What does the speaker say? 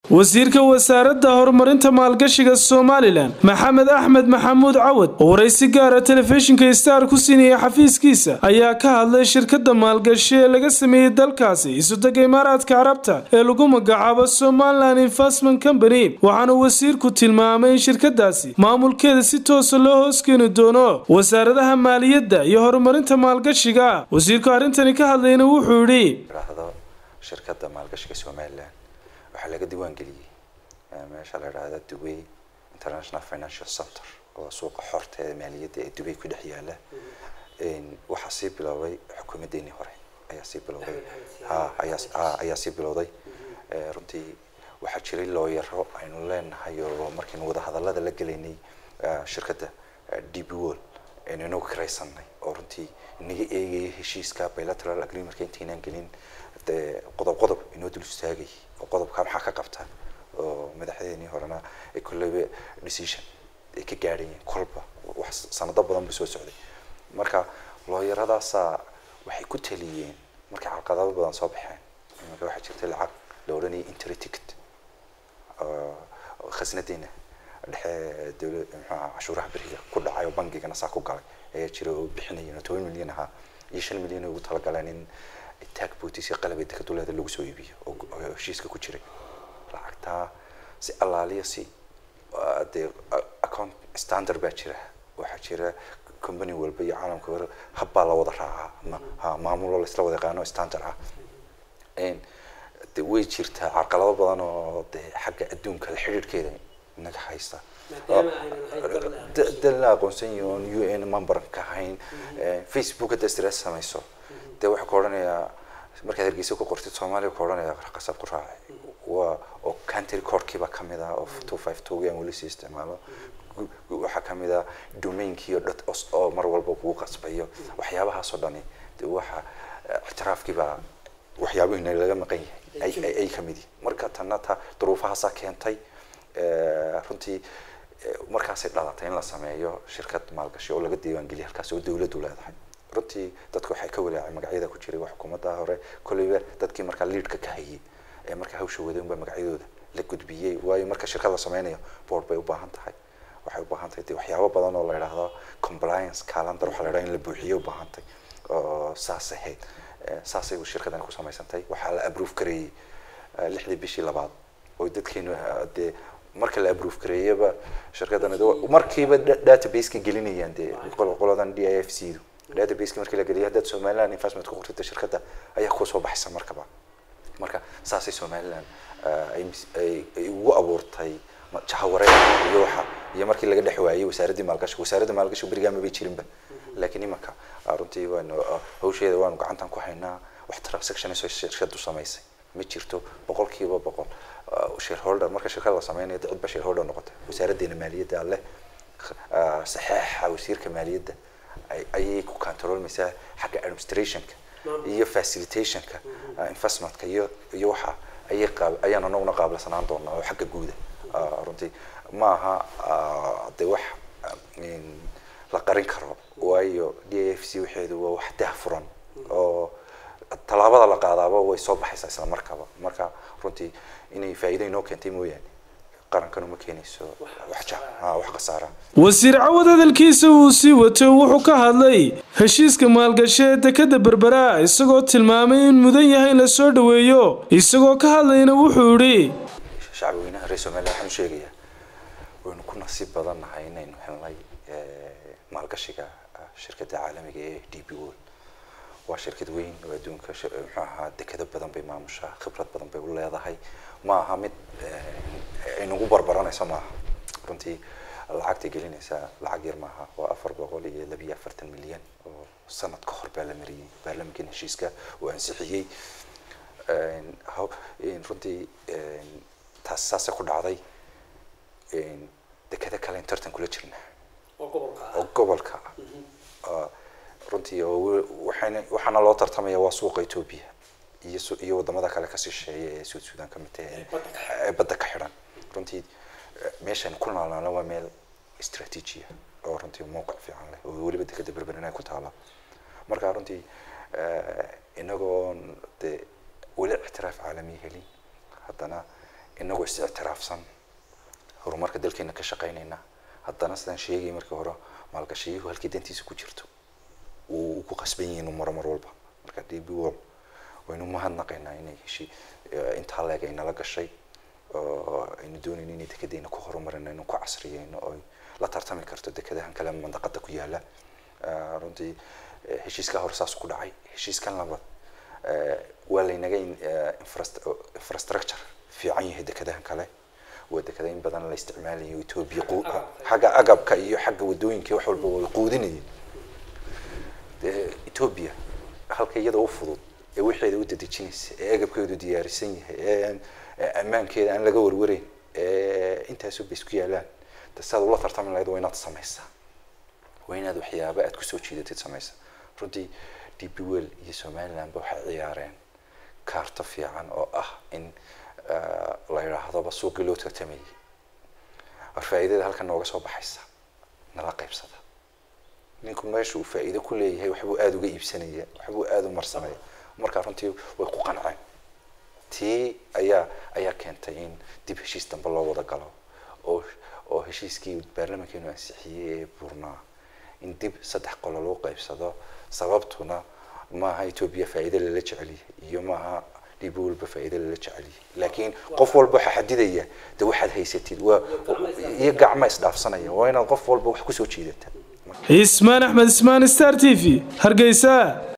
wasiirka wasaaradda horumarinta maalgashiga somalilan maxamed axmed maxamuud cawad oo waraysi gaara telefishinka star ku siinaya xafiiskiisa ayaa ka hadlay shirkadda maalgashi ee laga sameeyey dalkaasi isudega imaaraadka carabta ee lagu magacaabo somalilan investment company waxaana wasiirku tilmaamay in shirkadaasi maamulkeeda si toosa loo hooskeeni doono wasaaradaha maaliyadda iyo horumarinta maalgashiga wasiirku arrintani ka hadlayna wuxuu yidhi shirkadda maalgashiga somalilan waxaa laga diiwaangeliyey meesha la idhaahda dubay international financial center oo suuqa xorta ee maaliyadda ee dubay ku dhex yaala waxaa sii bilowday xukuumaddeenii hore ayaa sii bilowday ha ayaa ayaa sii bilowday runtii waxaa jiray looyaro aynu leenahay oo markaynu wadahadallada la gelaynay shirkadda db wall aynu inagu kiraysanay oo runtii inaga eegaya heshiiska bilateral agreementka intaynaan gelin dee qodob qodob inoo dul istaagay oo qodobka maxaa ka qabta oo madaxdeenii horena ay kolleyba decision ay ka gaadhayeen kolba wax sanado badan ba soo socday marka looyaradaasaa waxay ku taliyeen markay carqadado badan soo baxeen imanka waxaa jirtay lacag la odhanayay intry ticket khasnadeena dhexe dawla muxuaha cashuuraha beriga ku dhacay oo bangigana saa ku galay ayaa jira oo bixinayeen oo toban milyan ahaa iyo shan milyan ay ugu talagaleen in tag bootis iyo qalab deka duleeda lagu soo iibiyo oo heshiiska ku jiray lacagtaa si allaaliya si dee account standard baa jira waxaa jira company walba iyo caalamka hore habbaa la wada raacaa ma ha maamuloo laisla wada yaqaano standard ah de way jirtaa carqalado badan oo dee xagga adduunka la xidhiidhkeeda inaga haysta dal la aqoonsan yahi oon u n member ka ahayn facebook hadda stress samayso dee waxaa ka odhanayaa markaad hargeysa ku qortid soomaaliya ka odhanaya qasab ku raacay waa oo country courtkiiba kamid ah oo two five two aan weli sii isticmaalo waxaa kamid ah domainkii oo dot os oo mar walba kugu qasbayo waxyaabahaasoo dhani dee waxa ictiraafkiibaa waxyaabihina laga maqan yahay ay kamid yihin marka tanna ta duruufahaasaa keentay runtii markaasay dhalatay in la sameeyo shirkad maalgashi oo laga diiwaangeliya halkaas oo dawladdu leedahay runtii dadku waxay ka walaacay magacyada ku jiray waa xukuumadda hore kolleyba dadkii markaa leadka ka hayay ee markaa hawsha waday unba magacyadooda la gudbiyey waayo marka shirkad la sameynayo board bay u baahan tahay waxay u baahan tahay de waxyaabo badan oo la idhaahdo compliance calendar waxaa la idhaha in la buuxiyo u baahan tahay oo saas ahayd saasay shirkadani ku samaysantay waxaa la approve gareeyey lixdii bishii labaad oo dadkeenu dee marka la approve gareeyaba shirkadani markiiba database-ka gelinayaan dee qoladan d i f c du databaseki markii la geliyay haddaad somaliland investment ku qortida shirkadda ayaa kusoo baxaysa markaba marka saasay somaliland ay ugu abuurtay jahawareer iyo waxa iyo markii laga dhex waayey wasaaraddii maalgashiga wasaaradda maalgashiga berigaa mabay jirinba laakiin imanka runtii waanu hawsheeda waanu gacantan ku haynaa wax transactions shirkadu samaysay ma jirto boqol kiiba boqol shareholder marka shirkad la sameynayo cid ba shareholder noqotay wasaaraddeena maaliyadda leh saxeexa wasiirka maaliyadda ayay ku controlmaysaa xagga administrationka iyo facilitationka investmentka iyo iyo waxa ayay qaab ayaan anaguna qaablasanaan doonaa oo xagga guuda runtii ma aha de wax la qarin karo waayo d f c waxeedu waa wax daahfuran oo tallaabada la qaadaaba way soo baxaysaa isla markaba marka runtii inay faa'iido inoo keentay mooyaane qarankanu keenayso wax khasaara wasiir cawad hadalkiisa uu sii wato wuxuu ka hadlay heshiiska maalgasho ee dekada berbera isagoo tilmaamay in mudan yahay in la soo dhaweeyo isagoo ka hadlayna wuxuu yidhi shacbi weynaha reer somaliya waxaan sheegayaa waynu ku nasiib badan nahay inaynu helnay maalgashiga shirkadda caalamiga ee d b wall waa shirkad weyn oo adduunka muxuu ahaa dekado badan bay maamushaa khibrad badan bay u leedahay ma aha mid aynagu barbaranayso maaha runtii lacagtay gelinaysaa lacag yar maaha waa afar boqol iyo labiyo afartan milyan oo sanad ka hor baa la mariyey baarlamankan heshiiska uu ansixiyey runtii taas saasay ku dhacday dekado kale in tartan kula jirna oo gobolka runtii oo waxayna waxaana loo tartamaya waa suuqa etoobiya iyo iyo wadamada kale ka shisheeya ee suud sudan ka mid tahay ee badda ka xidhan runtii meeshan ku naalnaana waa meel istraatiijiya oo runtii mowqic fiican leh oo weliba dekada berberina ku taala marka runtii inagoon dee weli ictiraaf caalami helin haddana inagoo is ictiraafsan horumarka dalkeena ka shaqaynayna haddana sidaan sheegay markii hore maalgashiyuhu halkii dantiisa ku jirto uu ku qasban yihiin maro mar walba marka d b wall waynu mahadnaqaynaa inay heshi intaa leeg ay nala gashay oo aynu doonayno inay dekedeena ku horumarino inuu ku casriyeyno oo la tartami karto dekadahan kale mandaqada ku yaala runtii heshiiskaa hore saas ku dhacay heshiiskan labaad waa laynaga infrastructure fiican yahay dekadahan kale waa dekada in badan la isticmaalayo etoobiya xagga agabka iyo xagga wadooyinka wax walba way quudinayeen etoobiya halka iyada u fudud ee wixeeda u dadejinaysa ee agabkeedu diyaarisan yahay ee ammaankeeda aan laga warwareyn ee intaasu bay isku yaalaan de siaad ula tartami lahayd waa inaad samaysaa waa inaad waxyaaba aad kusoo jiidatid samaysa runtii d b well iyo somalilandba waxay ciyaareen kaarto fiican oo ah in la yidhaahdoba suuqii loo tartamayay war faa'iidada halkan nooga soo baxaysa nala qaybsada ninku meesha uu faa'iido ku leeyahay waxbuu aada uga iibsanaya waxbuu aada u marsanaya markaa runtii way ku qanceen tii ayaa ayaa keentay in dib heshiis dambe loo wada galo oo oo heshiiskii baarlamankeenu ansixiyey ee buurnaa in dib saddex qolo loo qaybsado sababtuna maaha etoobiya faa'iido lala jecelyahay iyo maaha dhib walba faa'iido lala jecelyahay laakiin qof walba waxa xadidaya de waxaad haysatid waa iyo gacma isdhaafsanaya waa inaad qof walba wax kusoo jiidata ismaan axmed ismaan star t v hargeysa